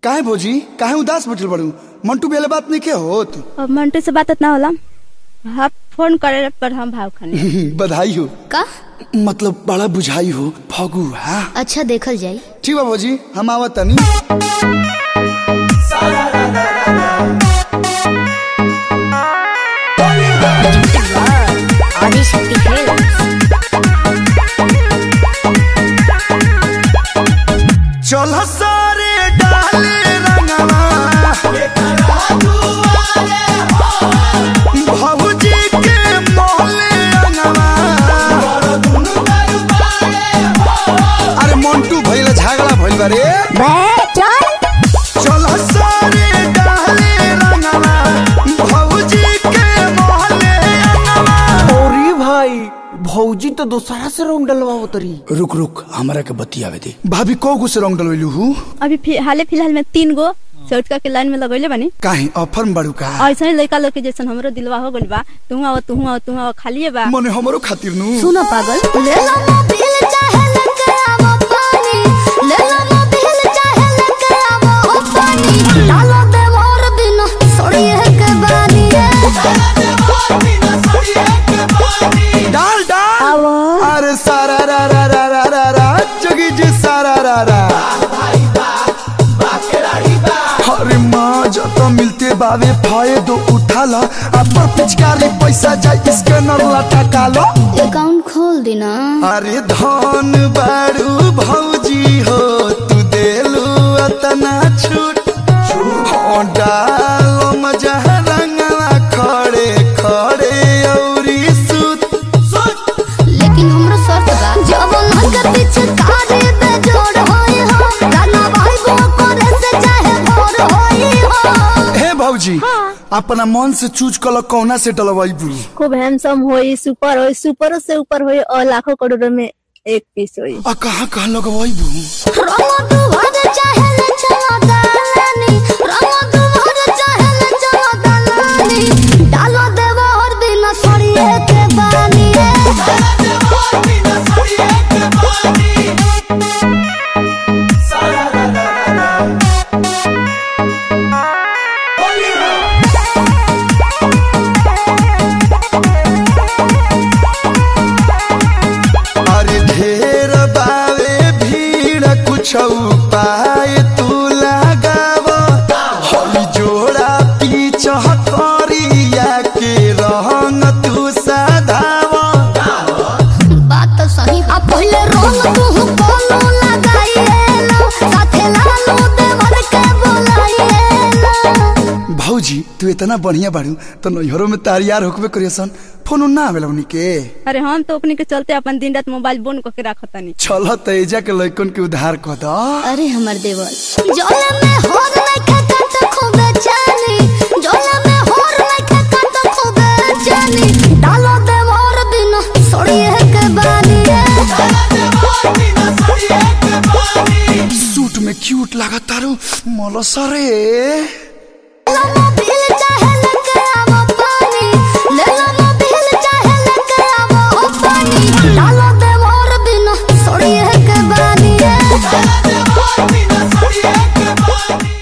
काहे भौजी काहे उदास बैठल बड़ू मंटू बेले बात नहीं के होत अब मंटू से बात ना होला हाँ फोन करे पर हम भाव खाने बधाई हो का मतलब बड़ा बुझाई हो फगू हाँ अच्छा देखल जाई ठीक बा भौजी हम आवत तनी आदिशक्ति खेल चल सारे डाले रंगवा भौजी के मोले रंगवा अरे मंटू भइल झगड़ा भइल बा रे चल सारे डाले रंगवा भौजी के मोले रंगवा अरे भाई भौजी तो दोसरा से रंग डलवा तरी रुक रुक हमरा के बतियावे दे भाभी को गो से रंग डलवेलू हूँ अभी फि- हाले फिलहाल में तीन गो चौटका के लाइन में लगैले बानी काहे ऑफर में बड़ू का ऐसा ही लड़का लोग के जैसन हमरो दिलवा हो गइल बा तू आओ तू आओ तू आओ खालिए बा मने हमरो खातिर नु सुनो पागल ले लो मोबिल चाहे लेके आवो पानी ले लो मोबिल चाहे लेके आवो पानी डालो दे मोर बिना सोड़िए के बानी डाल डाल अरे सारा रा रा रा रा रा रा जगी जी सारा रा रा अरे माँ जत मिलते बावे फायदो उठा ला अपन पिचकारी पैसा जाए इसके नरला टका लो अकाउंट खोल देना अरे धन बारू भौजी हो तू देलू अतना छूट हो डालो मजा रंगला खड़े खड़े औरी सूत लेकिन हमरो शर्त बा जब नगर पीछे कारे बे जोड़ होई हो गाना भाई वो करे से चाहे भोर होई हो हे भौजी अपना मन से चूज कल कौना से डलवाइबू खूब हैंडसम होई सुपर होई सुपरों से ऊपर होई और लाखों करोड़ों में एक पीस होई आ कहाँ कहाँ लगवाइबू रंगो तू भर चाहे ले चलो दालानी रंगो तू भर चाहे ले चलो दालानी डालो देवा और बिना सड़िए के बानी अरे ढेर बावे भीड़ कुछ पाए तू लगाव हई जोड़ा पीछ करिया के रंग तू सधाव बात तो सही आ पहले रंग तू कोनो लगाइएला साथे लालो देवर के बोलाइएला भौजी तू इतना बढ़िया बाड़ू तो नैहरों में तारियार होकबे करियसन फोन ना आवेला उनी के अरे हम तो अपने के चलते अपन दिन रात मोबाइल बंद करके रखतानी चल तेजा के लइकन के उधार कह द अरे हमर देवर जोला में होर नहीं खाता तो खूबे जानी जोला में होर नहीं खाता तो खूबे जानी डालो देवर बिना सोड़िए के बानी सूट में क्यूट लागत तारू मलसरे मोबिल चाहे